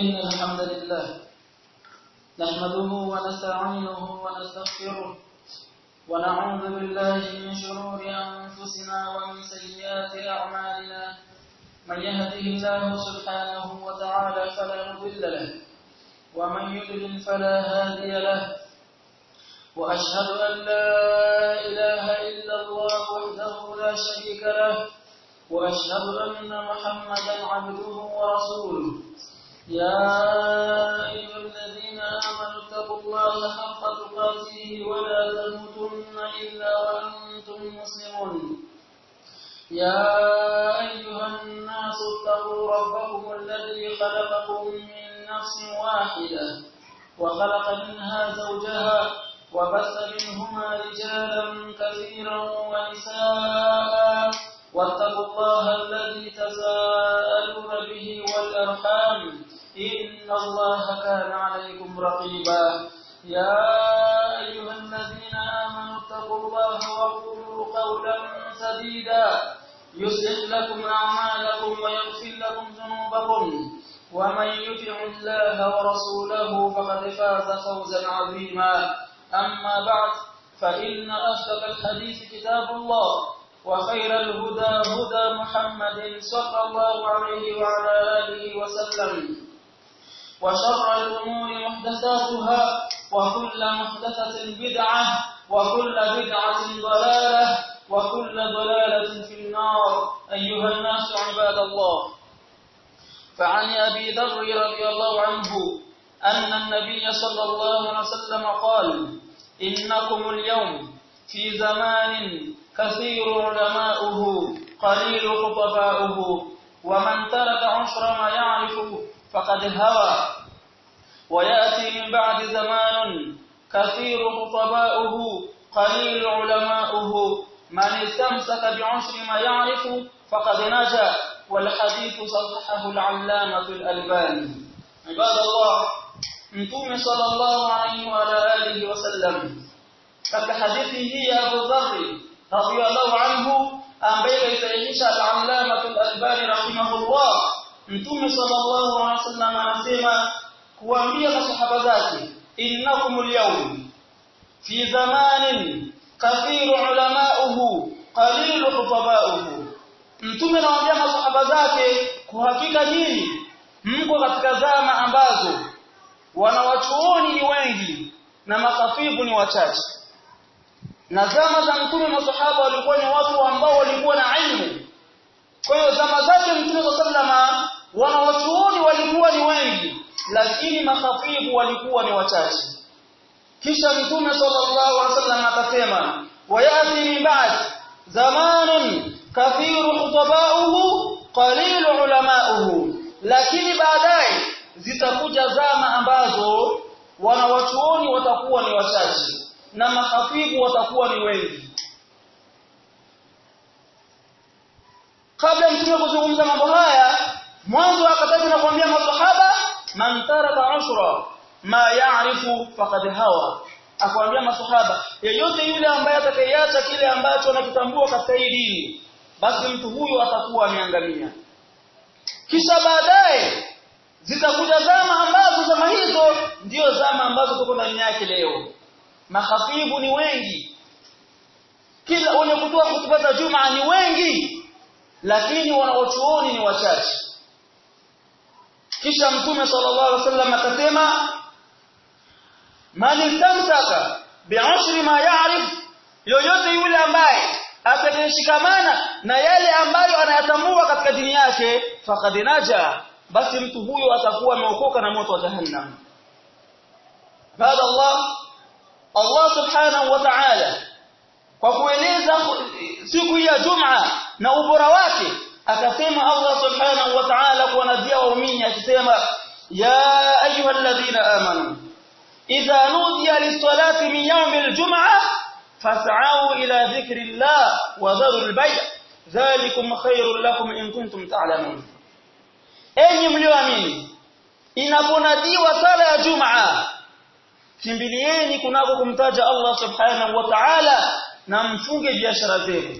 إن الحمد لله نحمده ونستعينه ونستغفره ونعوذ بالله من شرور أنفسنا ومن سيئات أعمالنا من يهده الله سبحانه وتعالى فلا مضل له ومن يضلل فلا هادي له وأشهد أن لا إله إلا الله وحده لا شريك له وأشهد أن محمدا عبده ورسوله يا أيها الذين آمنوا اتقوا الله حق تقاته ولا تموتن إلا وأنتم مسلمون يا أيها الناس اتقوا ربكم الذي خلقكم من نفس واحدة وخلق منها زوجها وبث منهما رجالا كثيرا ونساء واتقوا الله الذي تساءلون به والأرحام إن الله كان عليكم رقيبا يا أيها الذين آمنوا اتقوا الله وقولوا قولا سديدا يصلح لكم أعمالكم ويغفر لكم ذنوبكم ومن يطع الله ورسوله فقد فاز فوزا عظيما أما بعد فإن أصدق الحديث كتاب الله وخير الهدى هدى محمد صلى الله عليه وعلى آله وسلم وشر الأمور محدثاتها وكل محدثة بدعة وكل بدعة ضلالة وكل ضلالة في النار أيها الناس عباد الله فعن أبي ذر رضي الله عنه أن النبي صلى الله عليه وسلم قال إنكم اليوم في زمان كثير علماؤه قليل خطباؤه ومن ترك عشر ما يعرف فقد هوى ويأتي من بعد زمان كثير خطباؤه قليل علماؤه من استمسك بعشر ما يعرف فقد نجا والحديث صححه العلامة الألباني عباد الله متوم صلى الله عليه وعلى آله وسلم katika hadithi hii ya Abu Dharr radhiyallahu anhu ambaye kaisahihisha al-Allama al-Albani rahimahullah Mtume sallallahu alaihi wasallam anasema kuambia masahaba zake innakumul yawm fi zamanin kathiru ulamauhu qalilu hutabauhu Mtume anawaambia masahaba zake kwa hakika nyinyi mko katika zama ambazo wanawachuoni ni wengi na makafibu ni wachache na zama za mtume masahaba walikuwa ni watu ambao walikuwa na ilmu kwa hiyo zama zake mtume sallama wanawachuoni walikuwa ni wengi lakini makhafibu walikuwa ni wachache kisha mtume sallallahu alaihi wasallam akasema wayati min ba'd zamanun kathiru khutabauhu qalilu ulamauhu lakini baadaye zitakuja zama ambazo wanawachuoni watakuwa ni wachache na mahafibu watakuwa ni wengi kabla mtume kuzungumza mambo haya mwanzo akataja na kuambia masahaba man taraka ushra ma ya'rifu faqad hawa akwambia masahaba yeyote yule ambaye atakayeacha kile ambacho anakitambua katika hii dini basi mtu huyo atakuwa ameangamia kisha baadaye zitakuja zama ambazo zama hizo ndio zama ambazo tuko ndani yake leo mahafibu ni wengi kila wenye kutoa hutuba za Jumaa ni wengi lakini wanaochuoni ni wachache kisha mtume sallallahu alaihi wasallam akasema man istamsaka bi'ashri ma ya'rif yoyote yule ambaye atakayeshikamana na yale ambayo anayatambua katika dini yake faqad naja basi mtu huyo atakuwa ameokoka na moto wa jahannam baada Allah Allah subhanahu wa ta'ala kwa kueleza siku ya Jum'a na ubora wake akasema Allah subhanahu wa ta'ala kuwanadia waumini akisema ya ayyuhalladhina amanu idha nudiya lis-salati min yawmil jum'ah fas'au ila dhikrillah wa dharul bay' dhalikum khairul lakum in kuntum ta'lamun enyi mlioamini inaponadiwa sala ya Jum'a kimbilieni kunako kumtaja Allah subhanahu wa ta'ala na mfunge biashara zenu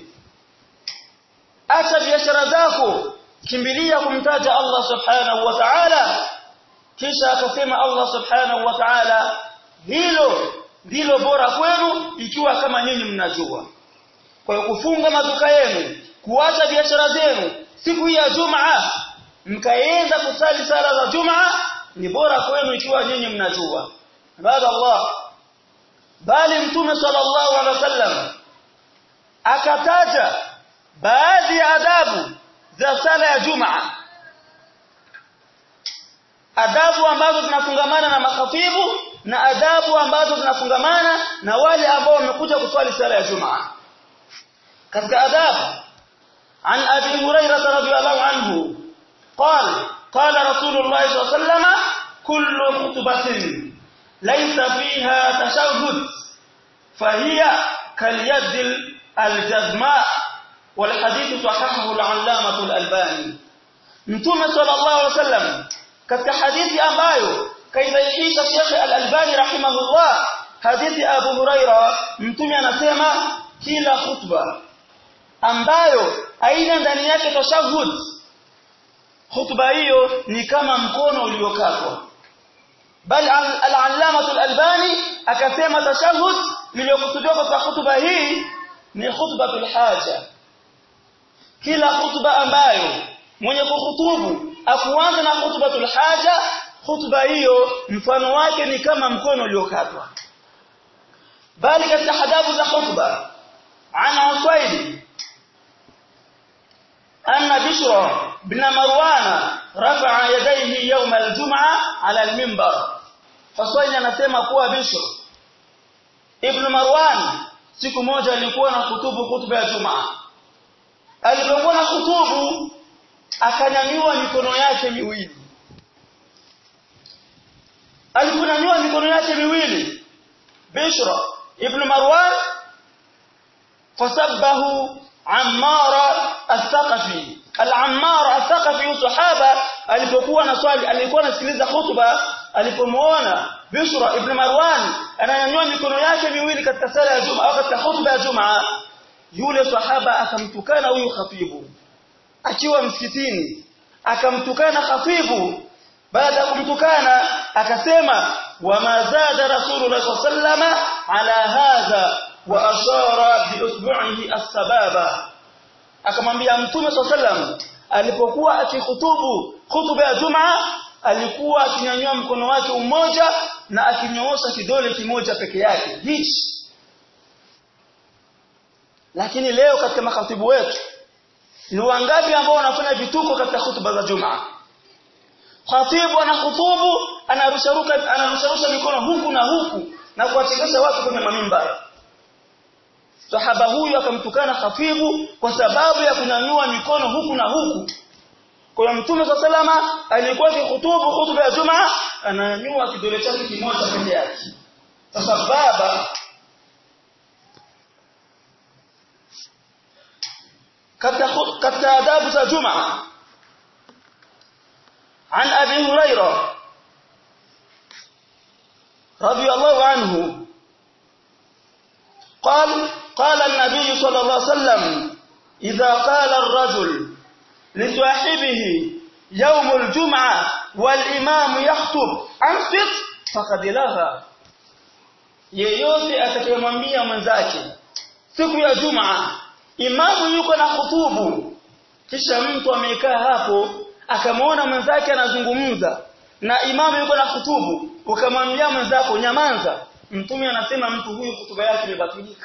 acha biashara zako kimbilia kumtaja Allah subhanahu wa ta'ala kisha akasema Allah subhanahu wa ta'ala hilo ndilo bora kwenu ikiwa kama nyinyi mnajua kwa hiyo kufunga maduka yenu kuacha biashara zenu siku ya Jumaa mkaenda kusali sala za Jumaa ni bora kwenu ikiwa nyinyi mnajua baada Allah bali mtume sallallahu alaihi wasallam akataja baadhi ya adabu za sala ya Jumaa adabu ambazo zinafungamana na makhatibu na adabu ambazo zinafungamana na wale ambao wamekuja kuswali sala ya Jumaa katika adabu عن أبي هريرة رضي الله عنه قال قال رسول الله صلى الله عليه وسلم كل خطبة ليس فيها تشهد فهي كاليد الجزماء والحديث صححه العلامة الألباني متوم صلى الله عليه وسلم katika hadithi ambayo kaisahihisha Sheikh Al-Albani rahimahullah hadithi Abu Huraira mtume anasema kila khutba ambayo aina ndani yake tashahud khutba hiyo ni kama mkono uliokatwa bal al-allama al-albani akasema tashahud iliyokusudiwa kwa khutba hii ni khutbatul haja kila khutba ambayo mwenye kuhutubu akuanza na khutbatul haja khutba hiyo mfano wake ni kama mkono uliokatwa bali katika hadabu za khutba ana usaidi أن بشر بن مروان رفع يديه يوم الجمعة على المنبر فصوين anasema kuwa Bishr ibn Marwan siku moja alikuwa na kutubu hutuba ya Jumaa alipokuwa na kutubu akanyanyua mikono yake miwili aliponyanyua mikono yake miwili Bishr ibn Marwan fasabbahu Ammar al-Thaqafi al-Ammar al-Thaqafi sahaba alipokuwa na swali alikuwa anasikiliza hutuba alipomuona Bishra ibn Marwan ananyanyua mikono yake miwili katika sala ya Jumaa au katika hutuba ya Jumaa yule sahaba akamtukana huyu khatibu akiwa msikitini akamtukana khatibu baada ya kumtukana akasema wama zada rasulullah sallallahu ala hadha wa ashara bi usbu'ihi as-sababa akamwambia mtume sallam alipokuwa akihutubu hutuba ya Jumaa alikuwa akinyanyua mkono wake umoja na akinyoosha kidole kimoja peke yake hichi lakini leo katika makhatibu wetu ni wangapi ambao wanafanya vituko katika hutuba za Jumaa khatibu anahutubu anarusharuka anarusharusha mikono huku na huku na kuwachekesha watu kwenye mamimba sahaba huyu akamtukana khatibu kwa sababu ya kunyanyua mikono huku na huku kwa mtume wa salama alikuwa akihutubu hutuba ya Jumaa ananyanyua kidole chake kimoja peke yake sasa baba katika katika adabu za Jumaa عن أبي هريرة رضي الله عنه قال قال النبي صلى الله عليه وسلم إذا قال الرجل لصاحبه يوم الجمعة والإمام يخطب أنصت فقد لغى yeyote atakayemwambia mwenzake siku ya Jumaa imamu yuko na hutubu kisha mtu amekaa hapo akamwona mwenzake anazungumza na imamu yuko na hutubu ukamwambia mwenzako nyamanza mtume anasema mtu huyu hutuba yake imebatilika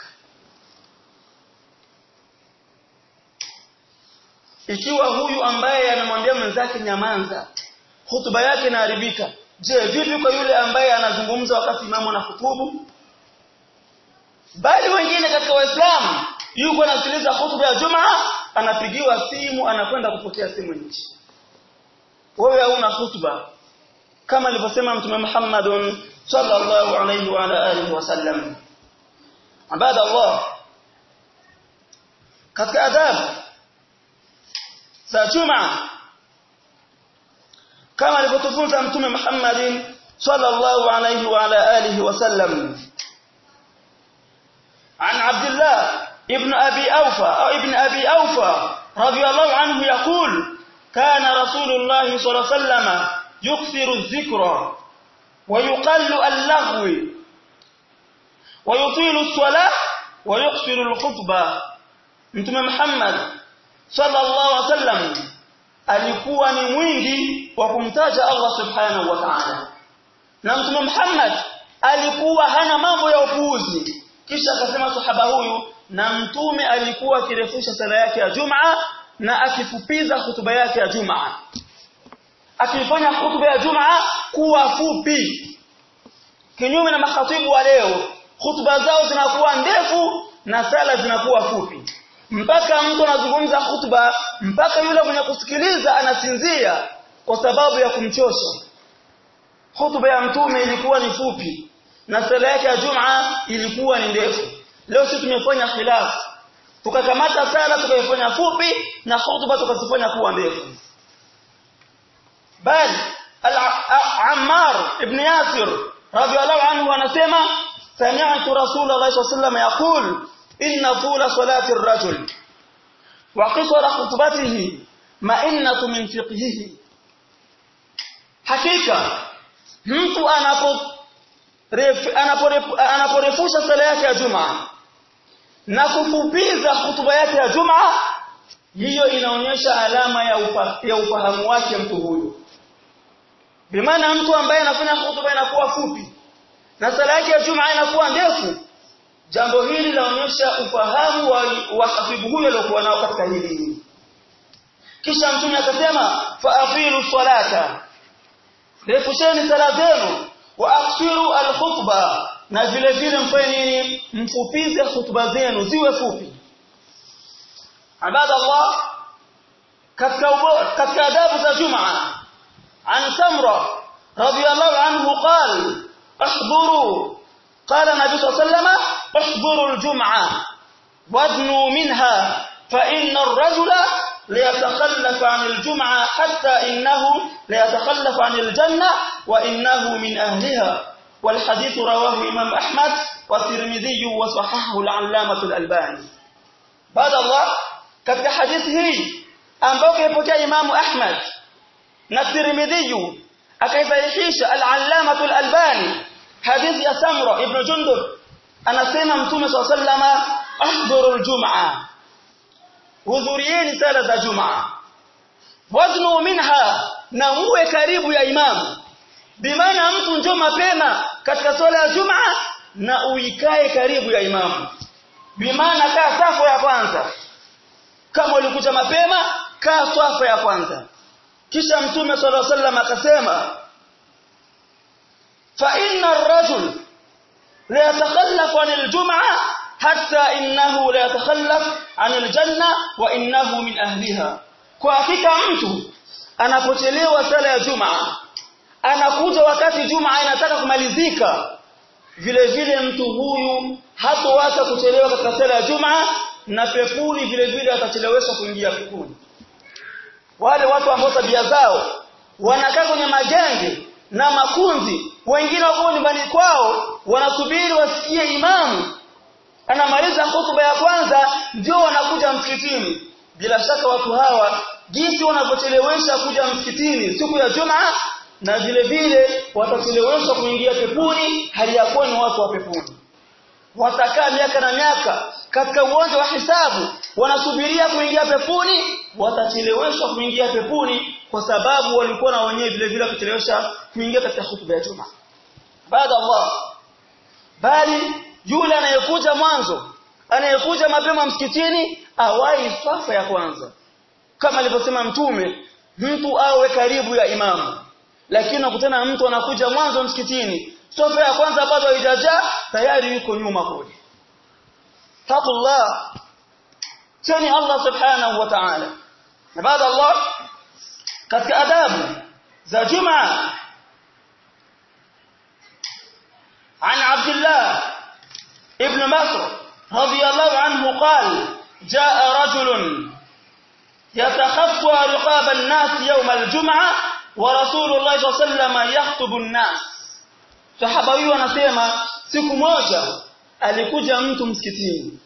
ikiwa huyu ambaye anamwambia mwenzake nyamanza hutuba yake inaharibika je vipi kwa yule ambaye anazungumza wakati imamu na hutubu bali wengine katika waislamu yuko anasikiliza hutuba ya Jumaa anapigiwa simu anakwenda kupokea simu nje wewe hauna hutuba kama alivyosema mtume Muhammad sallallahu alayhi wa ala alihi wasallam ibada Allah katika adabu za Jumaa kama alivyotufunza mtume Muhammad sallallahu alayhi wa ala alihi wasallam عن عبد الله ابن أبي أوفى أو ابن أبي أوفى رضي الله عنه يقول كان رسول الله صلى الله عليه وسلم يكثر الذكر ويقل اللغو ويطيل الصلاة ويكثر الخطبة Mtume Muhammad sallallahu alaihi wasallam alikuwa ni mwingi wa kumtaja Allah subhanahu wa ta'ala na Mtume Muhammad alikuwa hana mambo ya upuuzi kisha akasema sahaba huyu na mtume alikuwa akirefusha sala yake ya Jumaa na akifupiza hutuba yake ya Jumaa akifanya hutuba ya Jumaa kuwa fupi kinyume na makhatibu wa leo hutuba zao zinakuwa ndefu na sala zinakuwa fupi mpaka mtu anazungumza hutuba mpaka yule mwenye kusikiliza anasinzia kwa sababu ya kumchosha hutuba ya mtume ilikuwa ni fupi na sala yake ya Jumaa ilikuwa ni ndefu leo sisi tumefanya khilafu tukakamata sala tukaifanya fupi na hutuba tukazifanya kuwa ndefu bali Ammar ibn Yasir radiyallahu anhu anasema sami'tu Rasulullah sallallahu alayhi wasallam yaqul inna tula salati ar-rajul wa qisara khutbatihi ma'innatu min fiqhihi hakika mtu anapo anaporefusha sala yake ya Jumaa na kufupiza hutuba yake ya Jumaa hiyo inaonyesha alama ya, upa, ya ufahamu wake mtu huyu bimaana mtu ambaye anafanya hutuba inakuwa fupi na sala yake ya Jumaa inakuwa ndefu jambo hili laonyesha ufahamu wa, wa habibu huyo aliyokuwa nao katika hili kisha mtume akasema faafilu salata refusheni sala zenu wa aksiru alkhutba na vile vile mfanye nini mfupize hutuba zenu ziwe fupi ibadallah katika katika adabu za jumaa an samra radiyallahu anhu qala احضروا قال النبي صلى الله عليه وسلم احضروا الجمعه وادنوا منها فان الرجل ليتخلف عن الجمعه حتى انه ليتخلف عن الجنه وانه من اهلها والحديث رواه امام احمد والترمذي وصححه العلامه الالباني بعد الله katika hadithi hii ambayo kaipokea Imam Ahmad na Tirmidhi akaisahihisha al-Allamah al-Albani hadithi ya Samra ibn Jundub anasema Mtume صلى الله عليه وسلم ahdhuru al-jum'a hudhurieni sala za Jumaa waznu minha na muwe karibu ya imamu bimaana mtu njoo mapema katika swala ya Jumaa na uikae karibu ya imamu bimaana kaa safu ya kwanza kama ulikuja mapema kaa safu ya kwanza kisha mtume sallallahu alaihi wasallam akasema fa inna ar-rajul la yatakhallafu 'anil jum'a hatta innahu la yatakhallaf 'anil janna wa innahu min ahliha kwa hakika mtu anapochelewa sala ya Jumaa anakuja wakati Jumaa inataka kumalizika vile vile mtu huyu hatoacha kuchelewa katika sala ya Jumaa na pepuni vile vile atacheleweshwa kuingia pepuni wale watu ambao tabia zao wanakaa kwenye magenge na makunzi wengine wako nyumbani kwao wanasubiri wasikie imamu anamaliza hutuba ya kwanza ndio wanakuja msikitini bila shaka watu hawa jinsi wanavyochelewesha kuja msikitini siku ya Jumaa na vile vile watacheleweshwa kuingia peponi hali ya kuwa ni watu wa peponi watakaa miaka na miaka katika uwanja wa hisabu wanasubiria kuingia peponi watacheleweshwa kuingia peponi kwa sababu walikuwa na wenyewe vile vile kuchelewesha kuingia katika hutuba ya Jumaa baada Allah bali yule anayekuja mwanzo anayekuja mapema msikitini awai safa ya kwanza kama alivyosema mtume mtu awe karibu ya imamu lakini nakutana mtu anakuja mwanzo msikitini safa ya kwanza bado haijajaa tayari yuko nyuma kule taqullah cheni Allah subhanahu wa ta'ala na baada Allah katika adabu za Jumaa عن عبد الله ابن مسعود رضي الله عنه قال جاء رجل يتخطى رقاب الناس يوم الجمعة ورسول الله صلى الله عليه وسلم يخطب الناس sahaba huyu anasema siku moja alikuja mtu msikitini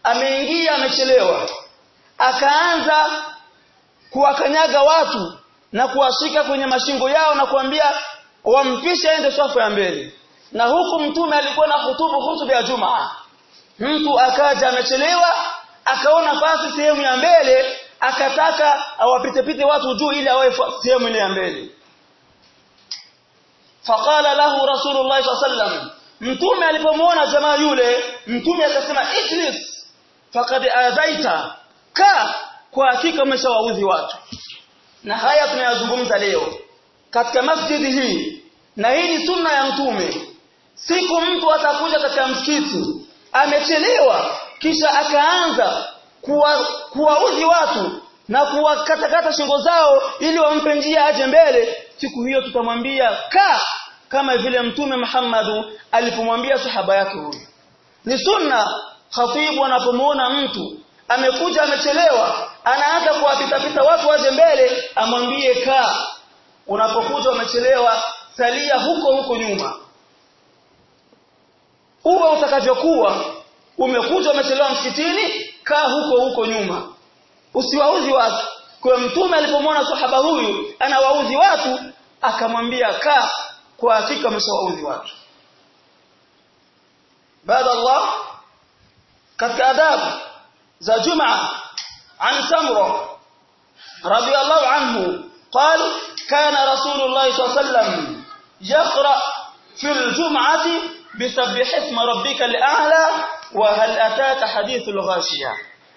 ameingia amechelewa akaanza kuwakanyaga watu na kuwashika kwenye mashingo yao na kuambia wampishe aende swafu ya mbele na huku mtume alikuwa na hutubu hutuba ya Jumaa mtu akaja amechelewa akaona fasi sehemu ya mbele akataka awapitepite watu juu ili awae sehemu ile ya mbele faqala lahu rasulullah sallam mtume alipomwona jamaa yule mtume akasema ijlis faqad azaita ka kwa hakika umeshawaudhi watu na haya tunayazungumza leo katika masjidi hii na hii ni sunna ya mtume siku mtu atakuja katika msikiti amechelewa kisha akaanza kuwaudhi watu na kuwakatakata shingo zao ili wampe njia aje mbele siku hiyo tutamwambia ka kama vile mtume Muhammadu alipomwambia sahaba yake huyu ni sunna khatibu anapomwona mtu amekuja amechelewa anaanza kuwapitapita watu waje mbele amwambie kaa unapokuja umechelewa salia huko huko nyuma uwe utakavyokuwa umekuja umechelewa msikitini kaa huko huko nyuma usiwauzi watu kwa mtume alipomwona sahaba huyu anawauzi watu akamwambia kaa kwa hakika umeshawauzi watu baada Allah katika adabu za Jumaa عن سمرة رضي الله عنه قال كان رسول الله صلى الله عليه وسلم يقرأ في الجمعة بسبح اسم ربك الأعلى وهل أتاك حديث الغاشية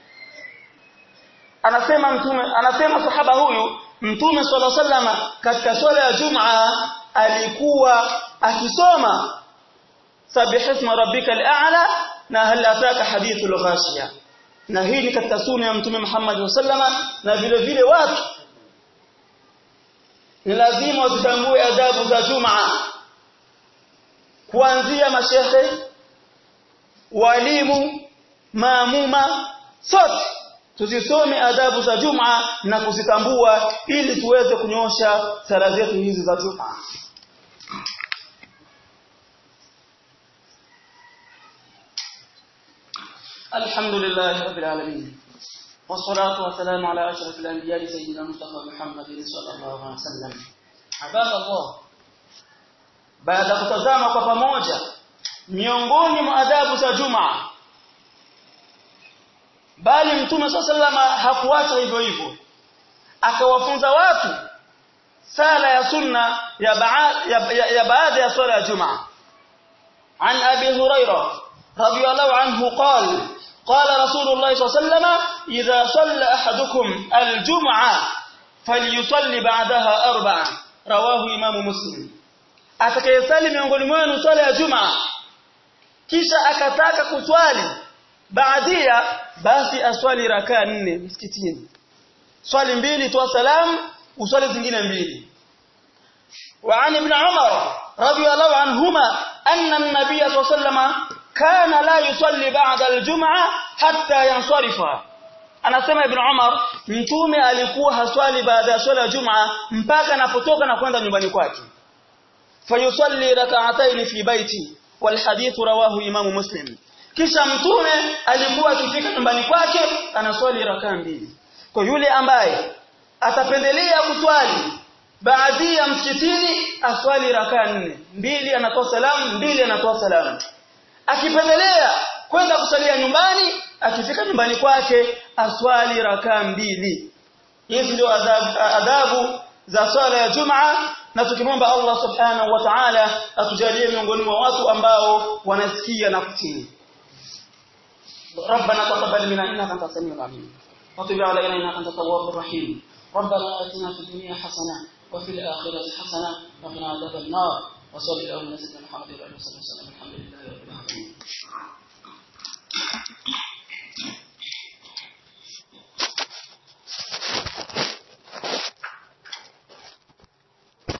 anasema mtume anasema sahaba huyu mtume swalla sallama katika swala ya jumaa alikuwa akisoma sabih isma rabbikal a'la na hal ataka hadithul ghashiya na hii ni katika sunna ya mtume Muhammad sallama na vile vile watu ni lazima wazitambue adabu za Jumaa kuanzia mashehe walimu maamuma sote tuzisome adabu za Jumaa na kuzitambua ili tuweze kunyosha sala zetu hizi za Jumaa الحمد لله رب العالمين والصلاة والسلام على أشرف الأنبياء سيدنا مصطفى محمد صلى الله عليه وسلم عباد الله baada kutazama kwa pamoja miongoni mwa adabu za Jumaa bali mtume sallama hakuacha hivyo hivyo akawafunza watu sala ya sunna ya baada ya, ya, ya baada ya swala ya Jumaa عن أبي هريرة رضي الله عنه قال قال رسول الله صلى الله عليه وسلم إذا صلى أحدكم الجمعة فليصلي بعدها أربعة رواه إمام مسلم atakayesali miongoni mwenu swala ya Jumaa kisha akataka kuswali baadia basi aswali rakaa nne msikitini swali mbili toa salamu uswali zingine mbili وعن ابن عمر رضي الله عنهما أن النبي صلى الله عليه وسلم كان لا يصلي بعد الجمعة حتى ينصرف anasema ibn Umar mtume alikuwa haswali baada ya swala ya Jumaa mpaka anapotoka na kwenda nyumbani kwake fayusalli rak'atayn fi baiti wal hadith rawahu imamu muslim kisha mtume alikuwa akifika nyumbani kwake anaswali rakaa mbili kwa yule ambaye atapendelea kuswali baadhi ya msikitini aswali rakaa nne mbili anatoa salamu mbili anatoa salamu akipendelea kwenda kusalia nyumbani akifika nyumbani kwake aswali rakaa mbili hizi ndio adabu, adabu za swala ya Jumaa na tukimwomba Allah subhanahu wa ta'ala atujalie miongoni mwa watu ambao wanasikia na kutii ربنا تقبل منا انك انت السميع العليم وتب علينا انك انت التواب الرحيم ربنا اتنا في الدنيا حسنه وفي الاخره حسنه وقنا عذاب النار وصلى الله على سيدنا محمد وعلى اله وصحبه وسلم الحمد لله رب العالمين